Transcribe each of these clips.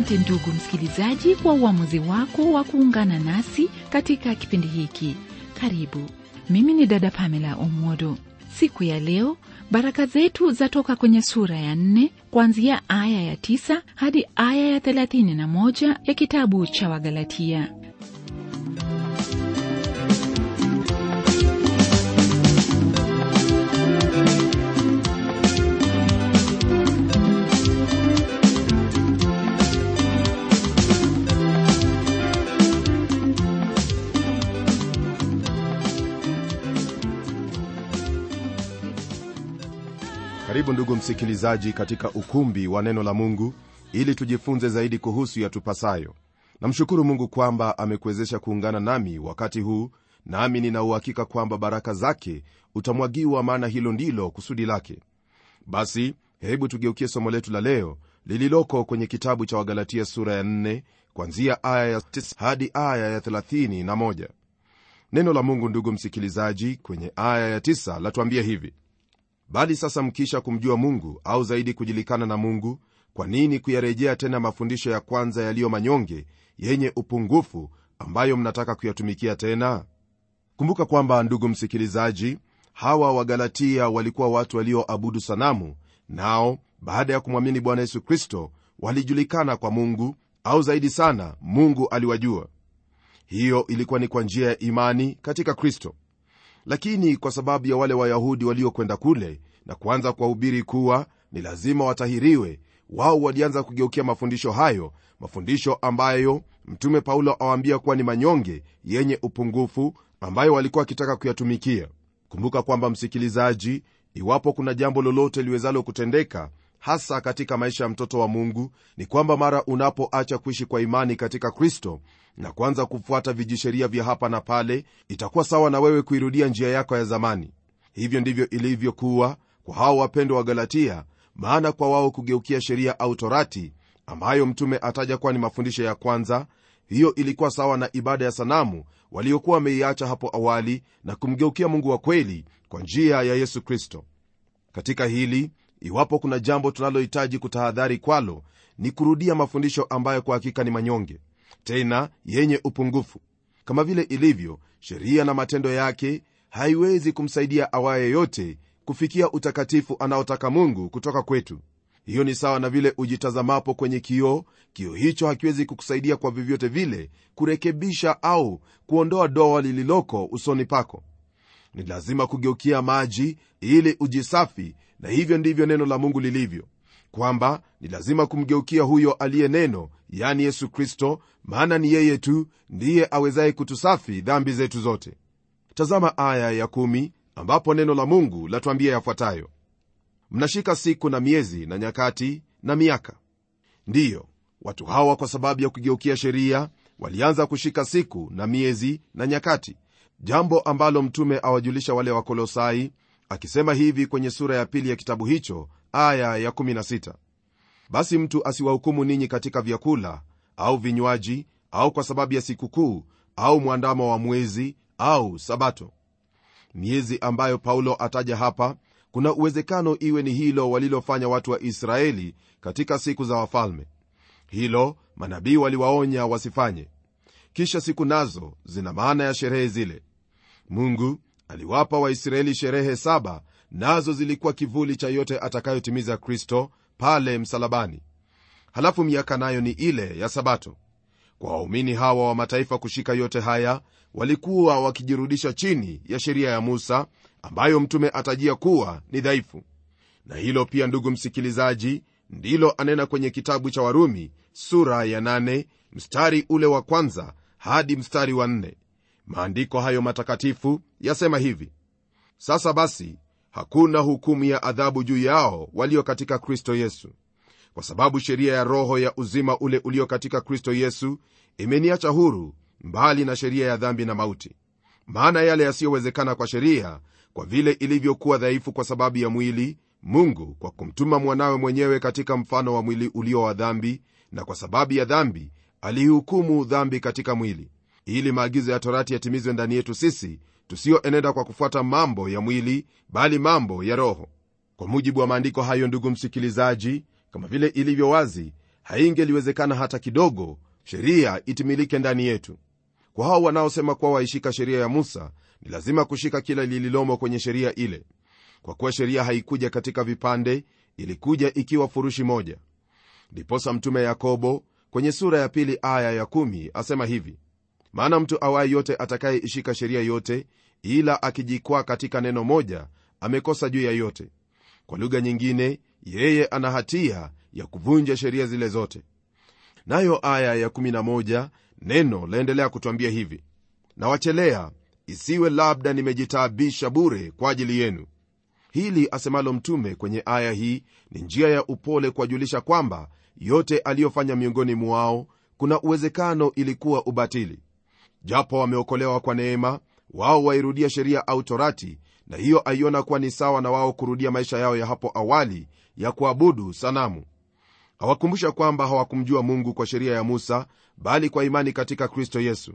asante ndugu msikilizaji kwa uamuzi wako wa kuungana nasi katika kipindi hiki karibu mimi ni dada pamela omwodo siku ya leo baraka zetu zatoka kwenye sura ya nne kuanzia aya ya tisa hadi aya ya thelathini na moja ya kitabu cha wagalatia karibu ndugu msikilizaji katika ukumbi wa neno la mungu ili tujifunze zaidi kuhusu yatupasayo namshukuru mungu kwamba amekuwezesha kuungana nami wakati huu nami nina uhakika kwamba baraka zake utamwagiwa maana hilo ndilo kusudi lake basi hebu tugeukie somo letu la leo lililoko kwenye kitabu cha wagalatia sura ya 4 kwanzia aya ya 9 hadi aya ya 31 neno la mungu ndugu msikilizaji kwenye aya ya 9 latuambia hivi bali sasa mkisha kumjua mungu au zaidi kujulikana na mungu kwa nini kuyarejea tena mafundisho ya kwanza yaliyo manyonge yenye upungufu ambayo mnataka kuyatumikia tena kumbuka kwamba ndugu msikilizaji hawa wagalatia walikuwa watu walioabudu sanamu nao baada ya kumwamini bwana yesu kristo walijulikana kwa mungu au zaidi sana mungu aliwajua hiyo ilikuwa ni kwa njia ya imani katika kristo lakini kwa sababu ya wale wayahudi waliokwenda kule na kuanza kuwahubiri kuwa ni lazima watahiriwe wao walianza kugeukia mafundisho hayo mafundisho ambayo mtume paulo awaambia kuwa ni manyonge yenye upungufu ambayo walikuwa wakitaka kuyatumikia kumbuka kwamba msikilizaji iwapo kuna jambo lolote liwezalo kutendeka hasa katika maisha ya mtoto wa mungu ni kwamba mara unapoacha kuishi kwa imani katika kristo na kuanza kufuata vijisheria vya hapa na pale itakuwa sawa na wewe kuirudia njia yako ya zamani hivyo ndivyo ilivyokuwa kwa hao wapendwa wa galatia maana kwa wao kugeukia sheria au torati ambayo mtume ataja kuwa ni mafundisho ya kwanza hiyo ilikuwa sawa na ibada ya sanamu waliokuwa wameiacha hapo awali na kumgeukia mungu wa kweli kwa njia ya yesu kristo katika hili iwapo kuna jambo tunalohitaji kutahadhari kwalo ni kurudia mafundisho ambayo kwa hakika ni manyonge tena yenye upungufu kama vile ilivyo sheria na matendo yake haiwezi kumsaidia awaye yote kufikia utakatifu anaotaka mungu kutoka kwetu hiyo ni sawa na vile ujitazamapo kwenye kioo kioo hicho hakiwezi kukusaidia kwa vyovyote vile kurekebisha au kuondoa doa lililoko usoni pako ni lazima kugeukia maji ili ujisafi na hivyo ndivyo neno la mungu lilivyo kwamba ni lazima kumgeukia huyo aliye neno yani yesu kristo maana ni yeye tu ndiye awezaye kutusafi dhambi zetu zote tazama aya ya kumi, ambapo neno la mungu latuambia yafuatayo mnashika siku na miezi na nyakati na miaka ndiyo watu hawa kwa sababu ya kugeukia sheria walianza kushika siku na miezi na nyakati jambo ambalo mtume awajulisha wale wa kolosai akisema hivi kwenye sura ya pili ya kitabu hicho aya ya 16 basi mtu asiwahukumu ninyi katika vyakula au vinywaji au kwa sababu ya sikukuu au mwandamo wa mwezi au sabato miezi ambayo paulo ataja hapa kuna uwezekano iwe ni hilo walilofanya watu wa israeli katika siku za wafalme hilo manabii waliwaonya wasifanye kisha siku nazo zina maana ya sherehe zile mungu aliwapa waisraeli sherehe saba nazo zilikuwa kivuli cha yote atakayotimiza kristo pale msalabani halafu miaka nayo ni ile ya sabato kwa waumini hawa wa mataifa kushika yote haya walikuwa wakijirudisha chini ya sheria ya musa ambayo mtume atajia kuwa ni dhaifu na hilo pia ndugu msikilizaji ndilo anena kwenye kitabu cha warumi sura ya 8 mstari ule wa kwanza hadi mstari wa 4 maandiko hayo matakatifu yasema hivi sasa basi hakuna hukumu ya adhabu juu yao walio katika kristo yesu kwa sababu sheria ya roho ya uzima ule ulio katika kristo yesu imeniacha huru mbali na sheria ya dhambi na mauti maana yale yasiyowezekana kwa sheria kwa vile ilivyokuwa dhaifu kwa sababu ya mwili mungu kwa kumtuma mwanawe mwenyewe katika mfano wa mwili ulio wa dhambi na kwa sababu ya dhambi aliihukumu dhambi katika mwili ili maagizo ya torati yatimizwe ndani yetu sisi tusiyoenenda kwa kufuata mambo ya mwili bali mambo ya roho kwa mujibu wa maandiko hayo ndugu msikilizaji kama vile ilivyo wazi haingeliwezekana hata kidogo sheria itimilike ndani yetu kwa hao wanaosema kuwa waishika sheria ya musa ni lazima kushika kila lililomo kwenye sheria ile kwa kuwa sheria haikuja katika vipande ilikuja ikiwa furushi moja ndiposa mtume yakobo kwenye sura ya pili aya ya kumi asema hivi maana mtu awaye yote atakayeishika sheria yote ila akijikwaa katika neno moja amekosa juu ya yote kwa lugha nyingine yeye ana hatia ya kuvunja sheria zile zote nayo aya ya 11 neno laendelea kutwambia hivi nawachelea isiwe labda nimejitaabisha bure kwa ajili yenu hili asemalo mtume kwenye aya hii ni njia ya upole kuwajulisha kwamba yote aliyofanya miongoni mwao kuna uwezekano ilikuwa ubatili japo wameokolewa kwa neema wao wairudia sheria au torati na hiyo aiona kuwa ni sawa na wao kurudia maisha yao ya hapo awali ya kuabudu sanamu hawakumbusha kwamba hawakumjua mungu kwa sheria ya musa bali kwa imani katika kristo yesu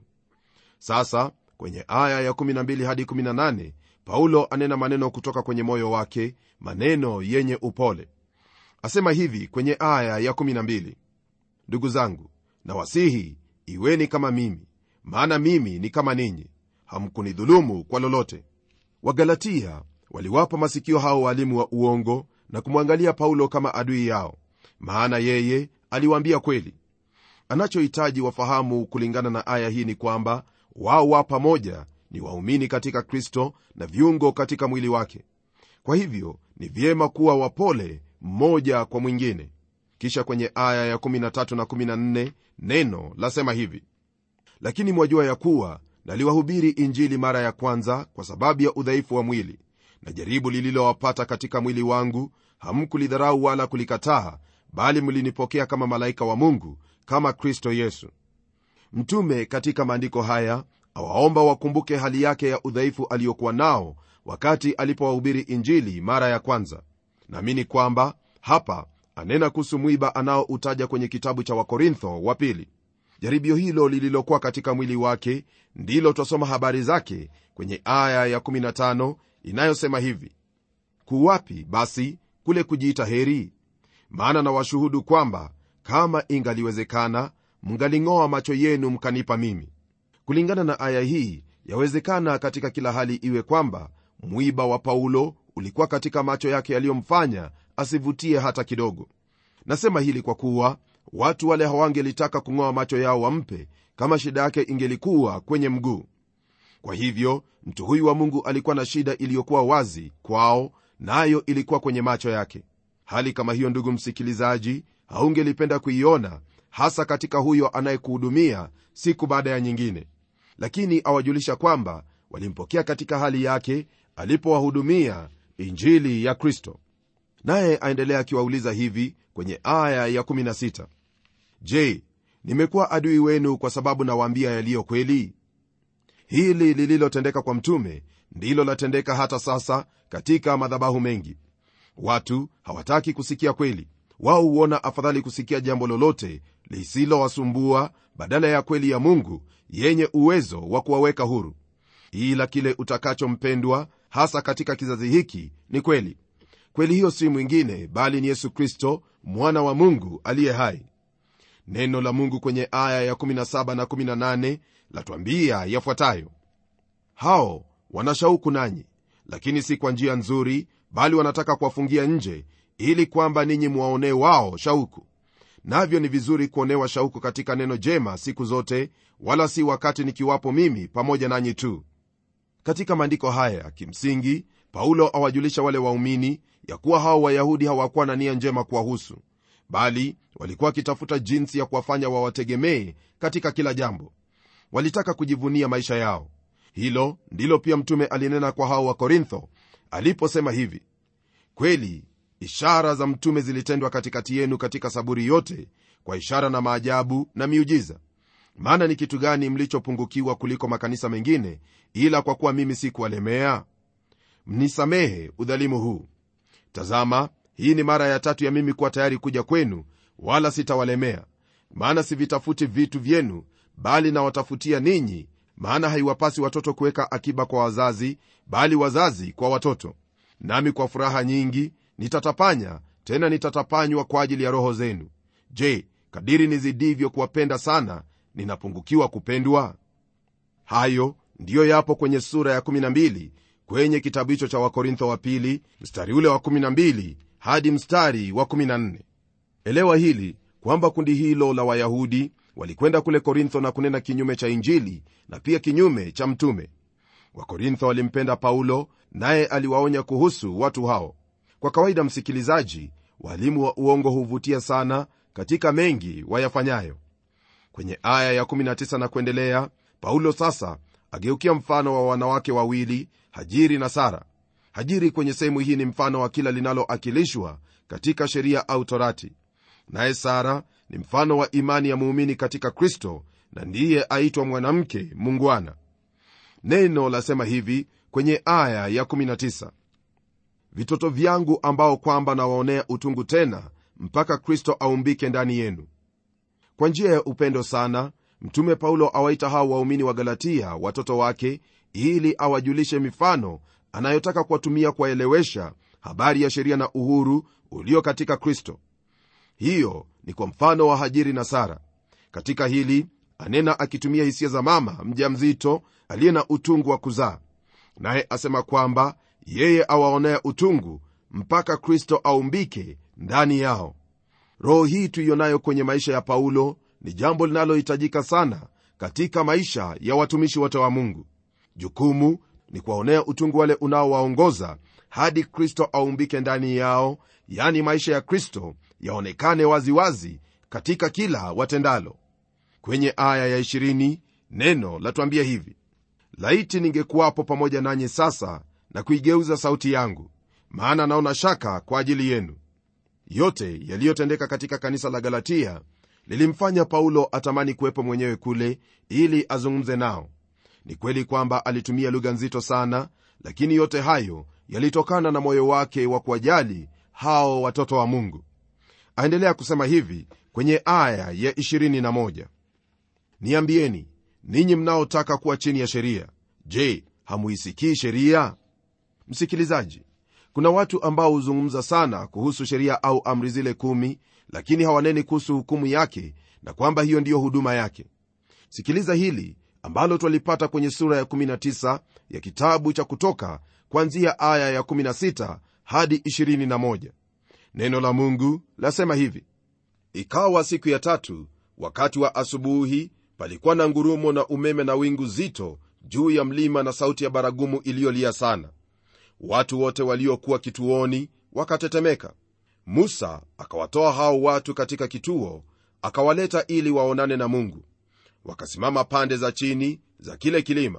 sasa kwenye aya ya 12 hadi 18 paulo anena maneno kutoka kwenye moyo wake maneno yenye upole asema hivi kwenye aya ya 12 ndugu zangu na wasihi iweni kama mimi maana mimi ni kama ninyi hamkunidhulumu kwa lolote wagalatia waliwapa masikio hao waalimu wa uongo na kumwangalia paulo kama adui yao maana yeye aliwaambia kweli anachohitaji wafahamu kulingana na aya hii ni kwamba wao wa pamoja ni waumini katika kristo na viungo katika mwili wake kwa hivyo ni vyema kuwa wapole mmoja kwa mwingine kisha kwenye aya ya 13 na 14 neno lasema hivi lakini mwajua ya kuwa naliwahubiri injili mara ya kwanza kwa sababu ya udhaifu wa mwili na jaribu lililowapata katika mwili wangu hamkulidharau wala kulikataa bali mlinipokea kama malaika wa mungu kama kristo yesu mtume katika maandiko haya awaomba wakumbuke hali yake ya udhaifu aliyokuwa nao wakati alipowahubiri injili mara ya kwanza naamini kwamba hapa anena kuhusu mwiba anaoutaja kwenye kitabu cha wakorintho wa pili jaribio hilo lililokuwa katika mwili wake ndilo twasoma habari zake kwenye aya ya 15 inayosema hivi kuwapi basi kule kujiita heri maana na washuhudu kwamba kama ingaliwezekana mngaling'oa macho yenu mkanipa mimi kulingana na aya hii yawezekana katika kila hali iwe kwamba mwiba wa paulo ulikuwa katika macho yake yaliyomfanya asivutie hata kidogo nasema hili kwa kuwa watu wale hawangelitaka kung'oa macho yao wampe kama shida yake ingelikuwa kwenye mguu kwa hivyo mtu huyu wa mungu alikuwa na shida iliyokuwa wazi kwao nayo na ilikuwa kwenye macho yake hali kama hiyo ndugu msikilizaji haungelipenda kuiona hasa katika huyo anayekuhudumia siku baada ya nyingine lakini awajulisha kwamba walimpokea katika hali yake alipowahudumia injili ya kristo naye aendelea akiwauliza hivi kwenye aya ya 16 je nimekuwa adui wenu kwa sababu nawaambia yaliyo kweli hili lililotendeka kwa mtume ndilo latendeka hata sasa katika madhabahu mengi watu hawataki kusikia kweli wao huona afadhali kusikia jambo lolote lisilowasumbua badala ya kweli ya mungu yenye uwezo wa kuwaweka huru ila kile utakachompendwa hasa katika kizazi hiki ni kweli kweli hiyo si mwingine bali ni yesu kristo mwana wa mungu aliye hai neno la mungu kwenye aya ya 17 na 18 latwambia yafuatayo hao wanashauku nanyi lakini si kwa njia nzuri bali wanataka kuwafungia nje ili kwamba ninyi mwaonee wao shauku navyo ni vizuri kuonewa shauku katika neno jema siku zote wala si wakati nikiwapo mimi pamoja nanyi tu katika maandiko haya kimsingi paulo awajulisha wale waumini ya kuwa hao wayahudi hawakuwa na nia njema kuwahusu bali walikuwa wakitafuta jinsi ya kuwafanya wawategemee katika kila jambo walitaka kujivunia maisha yao hilo ndilo pia mtume alinena kwa hao wa korintho aliposema hivi kweli ishara za mtume zilitendwa katikati yenu katika saburi yote kwa ishara na maajabu na miujiza maana ni kitu gani mlichopungukiwa kuliko makanisa mengine ila kwa kuwa mimi si kuwalemea mnisamehe udhalimu huu tazama hii ni mara ya tatu ya mimi kuwa tayari kuja kwenu wala sitawalemea maana sivitafuti vitu vyenu bali nawatafutia ninyi maana haiwapasi watoto kuweka akiba kwa wazazi bali wazazi kwa watoto nami kwa furaha nyingi nitatapanya tena nitatapanywa kwa ajili ya roho zenu je kadiri nizidivyo kuwapenda sana ninapungukiwa kupendwa hayo ndiyo yapo kwenye sura ya 12 kwenye kitabu hicho cha wakorintho wa pili mstari ule wa 12 hadi mstari wa 14 elewa hili kwamba kundi hilo la wayahudi walikwenda kule korintho na kunena kinyume cha injili na pia kinyume cha mtume wakorintho walimpenda paulo naye aliwaonya kuhusu watu hao kwa kawaida msikilizaji walimu wa uongo huvutia sana katika mengi wayafanyayo kwenye aya ya19 na kuendelea paulo sasa ageukia mfano wa wanawake wawili hajiri na sara hajiri kwenye sehemu hii ni mfano wa kila linaloakilishwa katika sheria au torati naye sara ni mfano wa imani ya muumini katika kristo na ndiye aitwa mwanamke mungwana neno lasema hivi kwenye aya ya 19 vitoto vyangu ambao kwamba nawaonea utungu tena mpaka kristo aumbike ndani yenu kwa njia ya upendo sana mtume paulo awaita hao waumini wa galatia watoto wake ili awajulishe mifano anayotaka kuwatumia kuwaelewesha habari ya sheria na uhuru ulio katika kristo hiyo ni kwa mfano wa hajiri na sara katika hili anena akitumia hisia za mama mja mzito aliye na utungu wa kuzaa naye asema kwamba yeye awaonea utungu mpaka kristo aumbike ndani yao roho hii tuionayo kwenye maisha ya paulo ni jambo linalohitajika sana katika maisha ya watumishi wote wa mungu jukumu ni kuwaonea utungu wale unaowaongoza hadi kristo aumbike ndani yao yani maisha ya kristo yaonekane waziwazi wazi katika kila watendalo kwenye aya ya 20 neno latuambia hivi laiti ningekuwapo pamoja nanyi sasa na kuigeuza sauti yangu maana naona shaka kwa ajili yenu yote yaliyotendeka katika kanisa la galatia lilimfanya paulo atamani kuwepo mwenyewe kule ili azungumze nao ni kweli kwamba alitumia lugha nzito sana lakini yote hayo yalitokana na moyo wake wa kuwajali hao watoto wa mungu aendelea kusema hivi kwenye aya ya 21 niambieni ninyi mnaotaka kuwa chini ya sheria je hamuisikii sheria msikilizaji kuna watu ambao huzungumza sana kuhusu sheria au amri zile kumi lakini hawaneni kuhusu hukumu yake na kwamba hiyo ndiyo huduma yake sikiliza hili ambalo twalipata kwenye sura ya 19 ya kitabu cha kutoka kwanzia aya ya 16 hadi 21 neno la mungu lasema hivi ikawa siku ya tatu wakati wa asubuhi palikuwa na ngurumo na umeme na wingu zito juu ya mlima na sauti ya baragumu iliyolia sana watu wote waliokuwa kituoni wakatetemeka musa akawatoa hao watu katika kituo akawaleta ili waonane na mungu wakasimama pande za chini za kile kilima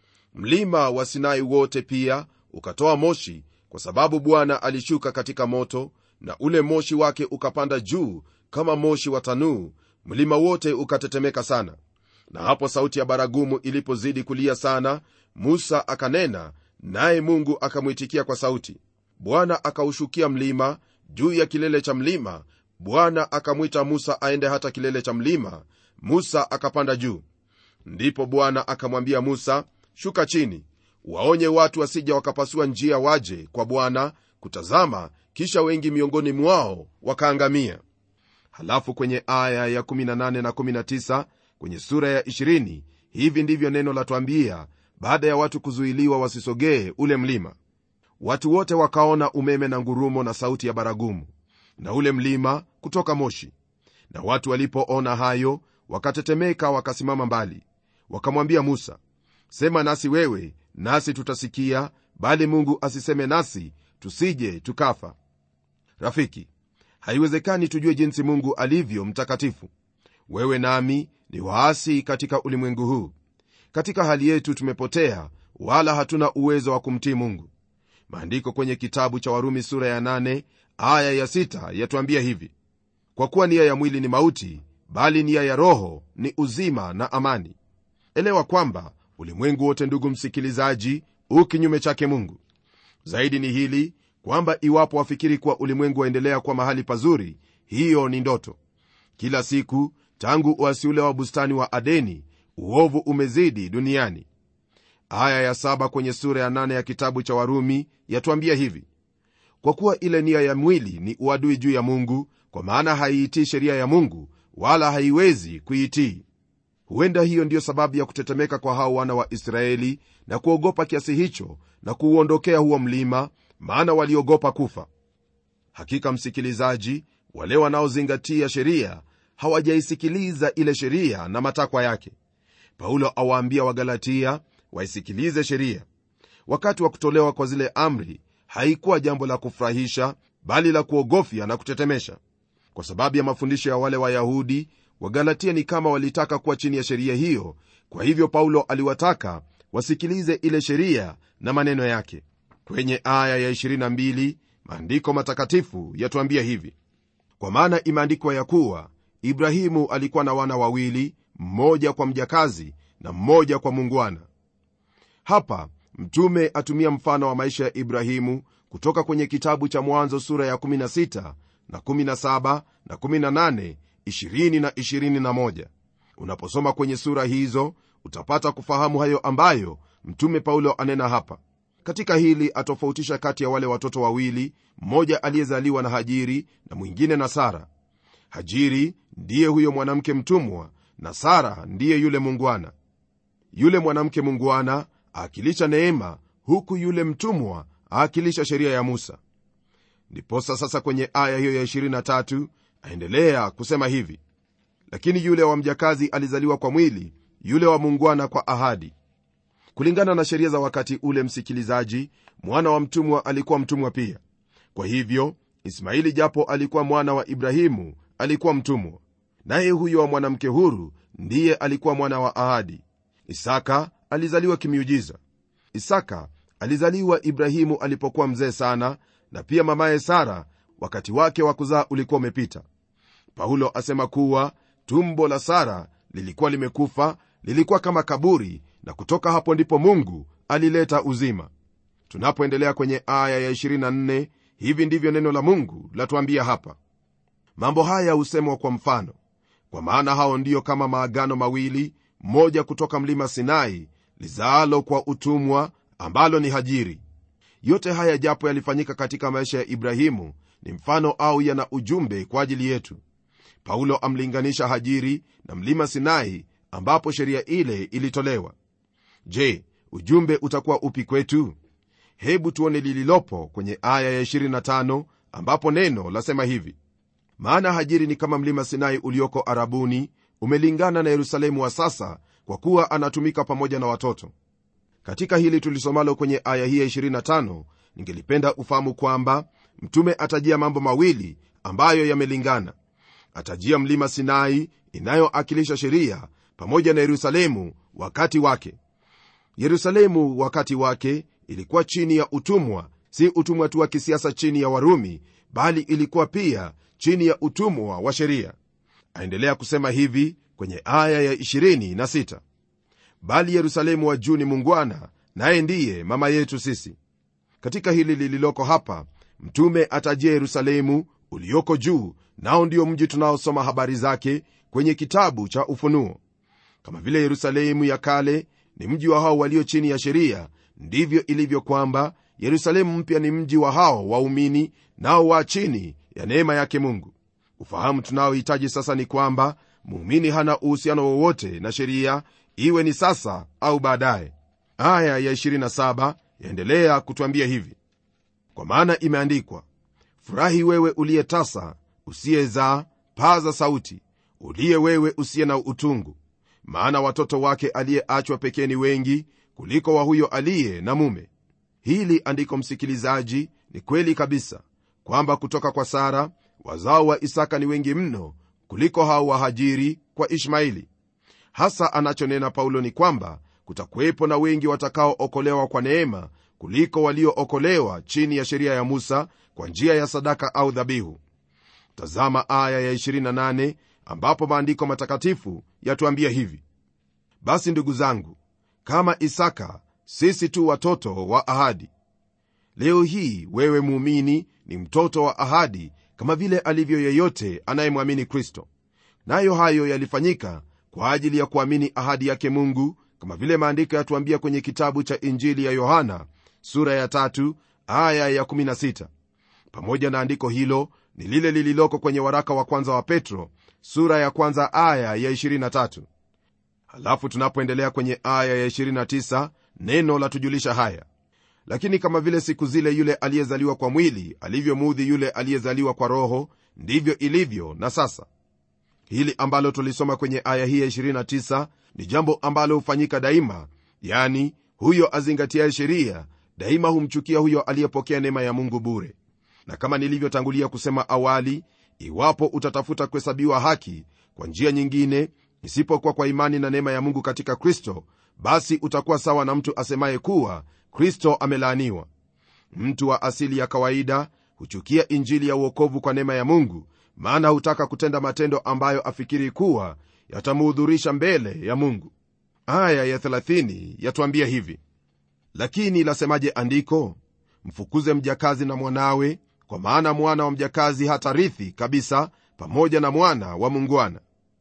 mlima wa sinai wote pia ukatoa moshi kwa sababu bwana alishuka katika moto na ule moshi wake ukapanda juu kama moshi wa tanuu mlima wote ukatetemeka sana na hapo sauti ya baragumu ilipozidi kulia sana musa akanena naye mungu akamwitikia kwa sauti bwana akaushukia mlima juu ya kilele cha mlima bwana akamwita musa aende hata kilele cha mlima musa akapanda juu ndipo bwana akamwambia musa shuka chini waonye watu wasija wakapasua njia waje kwa bwana kutazama kisha wengi miongoni mwao wakaangamia halafu kwenye aya ya 18 na 19 kwenye sura ya 20 hivi ndivyo neno latwambia baada ya watu kuzuiliwa wasisogee ule mlima watu wote wakaona umeme na ngurumo na sauti ya baragumu na ule mlima kutoka moshi na watu walipoona hayo wakatetemeka wakasimama mbali wakamwambia musa sema nasi wewe nasi tutasikia bali mungu asiseme nasi tusije tukafa rafiki haiwezekani tujue jinsi mungu alivyo mtakatifu wewe nami ni waasi katika ulimwengu huu katika hali yetu tumepotea wala hatuna uwezo wa kumtii mungu maandiko kwenye kitabu cha warumi sura ya 8 aya ya 6 yatuambia hivi kwa kuwa nia ya mwili ni mauti bali nia ya roho ni uzima na amani elewa kwamba ulimwengu wote ndugu msikilizaji u kinyume chake mungu zaidi ni hili kwamba iwapo wafikiri kuwa ulimwengu waendelea kwa mahali pazuri hiyo ni ndoto kila siku tangu uasi ule wa bustani wa adeni uovu umezidi duniani aya ya saba kwenye sura ya nane ya kitabu cha warumi yatuambia hivi kwa kuwa ile nia ya mwili ni uadui juu ya mungu kwa maana haiitii sheria ya mungu wala haiwezi kuitii huenda hiyo ndiyo sababu ya kutetemeka kwa hao wana wa israeli na kuogopa kiasi hicho na kuuondokea huo mlima maana waliogopa kufa hakika msikilizaji wale wanaozingatia sheria hawajaisikiliza ile sheria na matakwa yake paulo awaambia wagalatia waisikilize sheria wakati wa kutolewa kwa zile amri haikuwa jambo la kufurahisha bali la kuogofya na kutetemesha kwa sababu ya mafundisho ya wale wayahudi wagalatia ni kama walitaka kuwa chini ya sheria hiyo kwa hivyo paulo aliwataka wasikilize ile sheria na maneno yake kwenye aya ya 22 maandiko matakatifu yatuambia hivi kwa maana imeandikwa ya kuwa ibrahimu alikuwa na wana wawili mmoja kwa mjakazi na mmoja kwa mungwana hapa mtume atumia mfano wa maisha ya ibrahimu kutoka kwenye kitabu cha mwanzo sura ya 16 na 17 na 18 20 na 21 unaposoma kwenye sura hizo utapata kufahamu hayo ambayo mtume paulo anena hapa katika hili atofautisha kati ya wale watoto wawili mmoja aliyezaliwa na hajiri na mwingine na sara hajiri ndiye huyo mwanamke mtumwa na sara ndiye yule mungwana yule mwanamke mungwana aakilisha neema huku yule mtumwa aakilisha sheria ya musa ndiposa sasa kwenye aya hiyo ya 23 aendelea kusema hivi lakini yule wa mjakazi alizaliwa kwa mwili yule wa mungwana kwa ahadi kulingana na sheria za wakati ule msikilizaji mwana wa mtumwa alikuwa mtumwa pia kwa hivyo ismaili japo alikuwa mwana wa ibrahimu alikuwa mtumwa naye huyo wa mwanamke huru ndiye alikuwa mwana wa ahadi isaka alizaliwa kimiujiza isaka alizaliwa ibrahimu alipokuwa mzee sana na pia mamaye sara wakati wake wa kuzaa ulikuwa umepita paulo asema kuwa tumbo la sara lilikuwa limekufa lilikuwa kama kaburi na kutoka hapo ndipo mungu alileta uzima tunapoendelea kwenye aya ya 24 hivi ndivyo neno la mungu latuambia hapa mambo haya husemwa kwa mfano kwa maana hao ndiyo kama maagano mawili moja kutoka mlima sinai lizaalo kwa utumwa ambalo ni hajiri yote haya japo yalifanyika katika maisha ya ibrahimu ni mfano au yana ujumbe kwa ajili yetu paulo amlinganisha hajiri na mlima sinai ambapo sheria ile ilitolewa je ujumbe utakuwa upi kwetu hebu tuone lililopo kwenye aya ya 25 ambapo neno lasema hivi maana hajiri ni kama mlima sinai ulioko arabuni umelingana na yerusalemu wa sasa kwa kuwa anatumika pamoja na watoto katika hili tulisomalo kwenye aya hii ya 25 ningelipenda ufahamu kwamba mtume atajia mambo mawili ambayo yamelingana atajia mlima sinai inayoakilisha sheria pamoja na yerusalemu wakati wake yerusalemu wakati wake ilikuwa chini ya utumwa si utumwa tu wa kisiasa chini ya warumi bali ilikuwa pia chini ya utumwa wa sheria aendelea kusema hivi kwenye aya ya 26 bali yerusalemu wa juu ni mungwana naye ndiye mama yetu sisi katika hili lililoko hapa mtume atajia yerusalemu ulioko juu nao ndio mji tunaosoma habari zake kwenye kitabu cha ufunuo kama vile yerusalemu ya kale ni mji wa hao walio chini ya sheria ndivyo ilivyo kwamba yerusalemu mpya ni mji wa hao waumini nao wa chini ya neema yake mungu ufahamu tunaohitaji sasa ni kwamba muumini hana uhusiano wowote na sheria iwe ni sasa au baadaye aya ya 27 yaendelea kutwambia hivi kwa maana imeandikwa furahi wewe uliye tasa usiyezaa paza sauti uliye wewe usiye na utungu maana watoto wake aliyeachwa pekee ni wengi kuliko wa huyo aliye na mume hili andiko msikilizaji ni kweli kabisa kwamba kutoka kwa sara wazao wa isaka ni wengi mno kuliko hao wahajiri kwa ishmaili hasa anachonena paulo ni kwamba kutakuwepo na wengi watakaookolewa kwa neema kuliko waliookolewa chini ya sheria ya musa kwa njia ya sadaka au dhabihu tazama aya ya 28 ambapo maandiko matakatifu yatuambia hivi basi ndugu zangu kama isaka sisi tu watoto wa ahadi leo hii wewe muumini ni mtoto wa ahadi kama vile alivyo yeyote anayemwamini kristo nayo hayo yalifanyika kwa ajili ya kuamini ahadi yake mungu kama vile maandiko yatuambia kwenye kitabu cha injili ya yohana sura ya tatu, aya ya 16 pamoja na andiko hilo ni lile lililoko kwenye waraka wa kwanza wa petro sura ya kwanza aya ya 23 halafu tunapoendelea kwenye aya ya 29 neno la tujulisha haya lakini kama vile siku zile yule aliyezaliwa kwa mwili alivyomuudhi yule aliyezaliwa kwa roho ndivyo ilivyo na sasa hili ambalo tulisoma kwenye aya hii ya 29 ni jambo ambalo hufanyika daima yani huyo azingatiaye sheria daima humchukia huyo aliyepokea neema ya mungu bure na kama nilivyotangulia kusema awali iwapo utatafuta kuhesabiwa haki kwa njia nyingine isipokuwa kwa imani na neema ya mungu katika kristo basi utakuwa sawa na mtu asemaye kuwa kristo amelaaniwa mtu wa asili ya kawaida huchukia injili ya uokovu kwa neema ya mungu maana hutaka kutenda matendo ambayo afikiri kuwa yatamuhudhurisha mbele ya mungu aya ya 30 yatuambia hivi lakini lasemaje andiko mfukuze mjakazi na mwanawe kwa maana mwana wa mjakazi hatarithi kabisa pamoja na mwana wa mungwana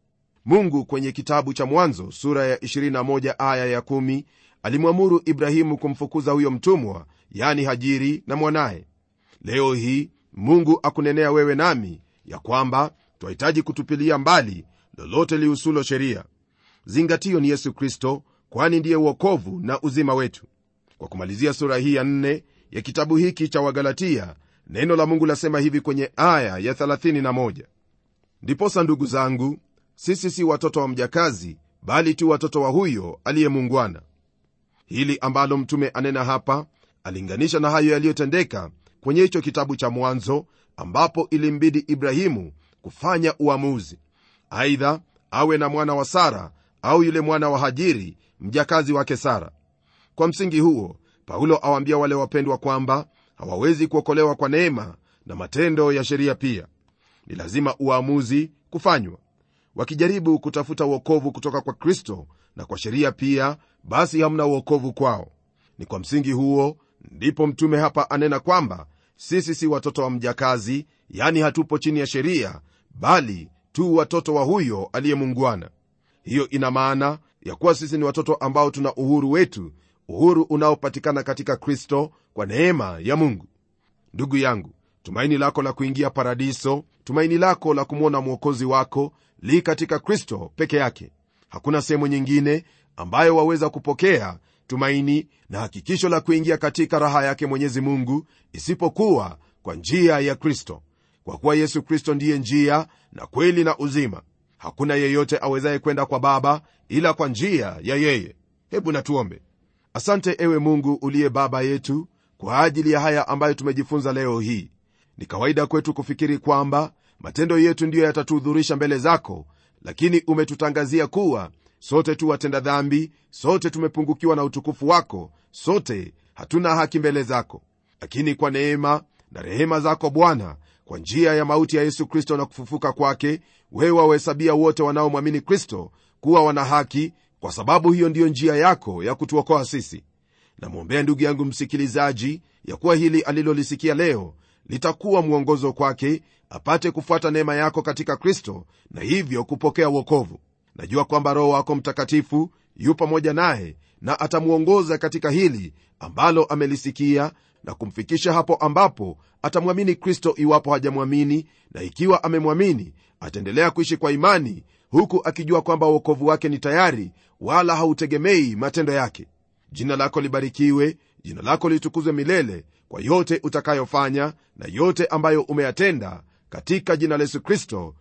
mungu kwenye kitabu cha mwanzo sura ya 21 aya ya 1 alimwamuru ibrahimu kumfukuza huyo mtumwa yani hajiri na mwanaye leo hii mungu akunenea wewe nami ya kwamba twahitaji kutupilia mbali lolote lihusulo sheria zingatio ni yesu kristo kwani ndiye uokovu na uzima wetu kwa kumalizia sura hii ya nne ya kitabu hiki cha wagalatia neno la mungu lasema hivi kwenye aya ya 31 ndiposa ndugu zangu sisi si watoto wa mjakazi bali tu watoto wa huyo aliyemungwana hili ambalo mtume anena hapa alinganisha na hayo yaliyotendeka kwenye hicho kitabu cha mwanzo ambapo ilimbidi ibrahimu kufanya uamuzi aidha awe na mwana wa sara au yule mwana wa hajiri mjakazi wake sara kwa msingi huo paulo awaambia wale wapendwa kwamba hawawezi kuokolewa kwa neema na matendo ya sheria pia ni lazima uamuzi kufanywa wakijaribu kutafuta uokovu kutoka kwa kristo na kwa sheria pia basi hamna uokovu kwao ni kwa msingi huo ndipo mtume hapa anena kwamba sisi si watoto wa mjakazi yani hatupo chini ya sheria bali tu watoto wa huyo aliyemungwana hiyo ina maana ya kuwa sisi ni watoto ambao tuna uhuru wetu uhuru unaopatikana katika kristo kwa neema ya mungu ndugu yangu tumaini lako la kuingia paradiso tumaini lako la kumwona mwokozi wako li katika kristo peke yake hakuna sehemu nyingine ambayo waweza kupokea tumaini na hakikisho la kuingia katika raha yake mwenyezi mungu isipokuwa kwa njia ya kristo kwa kuwa yesu kristo ndiye njia na kweli na uzima hakuna yeyote awezaye kwenda kwa baba ila kwa njia ya yeye hebu natuombe asante ewe mungu uliye baba yetu kwa ajili ya haya ambayo tumejifunza leo hii ni kawaida kwetu kufikiri kwamba matendo yetu ndiyo yatatuhudhurisha mbele zako lakini umetutangazia kuwa sote tu watenda dhambi sote tumepungukiwa na utukufu wako sote hatuna haki mbele zako lakini kwa neema na rehema zako bwana kwa njia ya mauti ya yesu kristo na kufufuka kwake wewe wawahesabia wote wanaomwamini kristo kuwa wana haki kwa sababu hiyo ndiyo njia yako ya kutuokoa sisi namwombea ndugu yangu msikilizaji ya kuwa hili alilolisikia leo litakuwa mwongozo kwake apate kufuata neema yako katika kristo na hivyo kupokea wokovu najua kwamba roho wako mtakatifu yu pamoja naye na atamwongoza katika hili ambalo amelisikia na kumfikisha hapo ambapo atamwamini kristo iwapo hajamwamini na ikiwa amemwamini ataendelea kuishi kwa imani huku akijua kwamba uokovu wake ni tayari wala hautegemei matendo yake jina lako libarikiwe jina lako litukuzwe milele kwa yote utakayofanya na yote ambayo umeyatenda katika jina la yesu kristo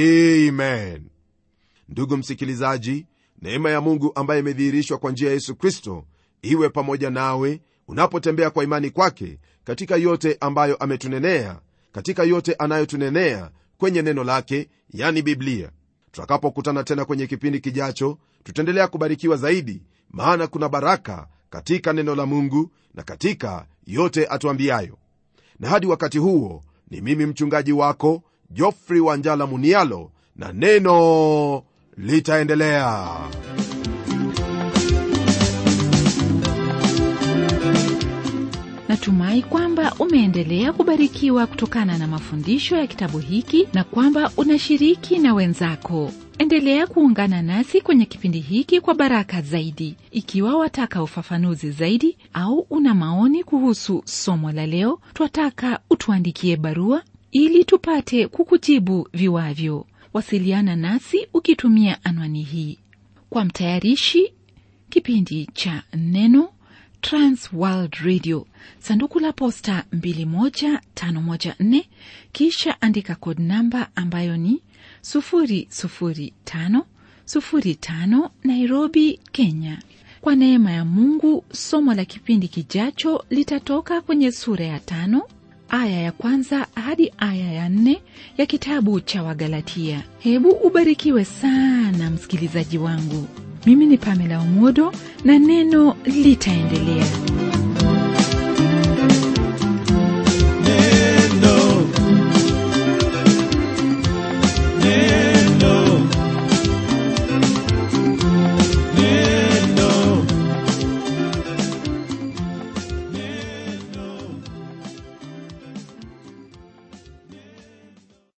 amen ndugu msikilizaji neema ya mungu ambaye imedhihirishwa kwa njia ya yesu kristo iwe pamoja nawe unapotembea kwa imani kwake katika yote ambayo ametunenea katika yote anayotunenea kwenye neno lake yani biblia tutakapokutana tena kwenye kipindi kijacho tutaendelea kubarikiwa zaidi maana kuna baraka katika neno la mungu na katika yote atuambiayo na hadi wakati huo ni mimi mchungaji wako jofri wanjala munialo na neno litaendelea natumai kwamba umeendelea kubarikiwa kutokana na mafundisho ya kitabu hiki na kwamba unashiriki na wenzako endelea kuungana nasi kwenye kipindi hiki kwa baraka zaidi ikiwa wataka ufafanuzi zaidi au una maoni kuhusu somo la leo twataka utuandikie barua ili tupate kukujibu viwavyo wasiliana nasi ukitumia anwani hii kwa mtayarishi kipindi cha neno transworld radio sanduku la posta 21514 kisha andika kod namba ambayo ni 00505 nairobi kenya kwa neema ya mungu somo la kipindi kijacho litatoka kwenye sura ya tano aya ya kwanza hadi aya ya nne ya kitabu cha wagalatia hebu ubarikiwe sana msikilizaji wangu mimi ni pamela omodo na neno litaendelea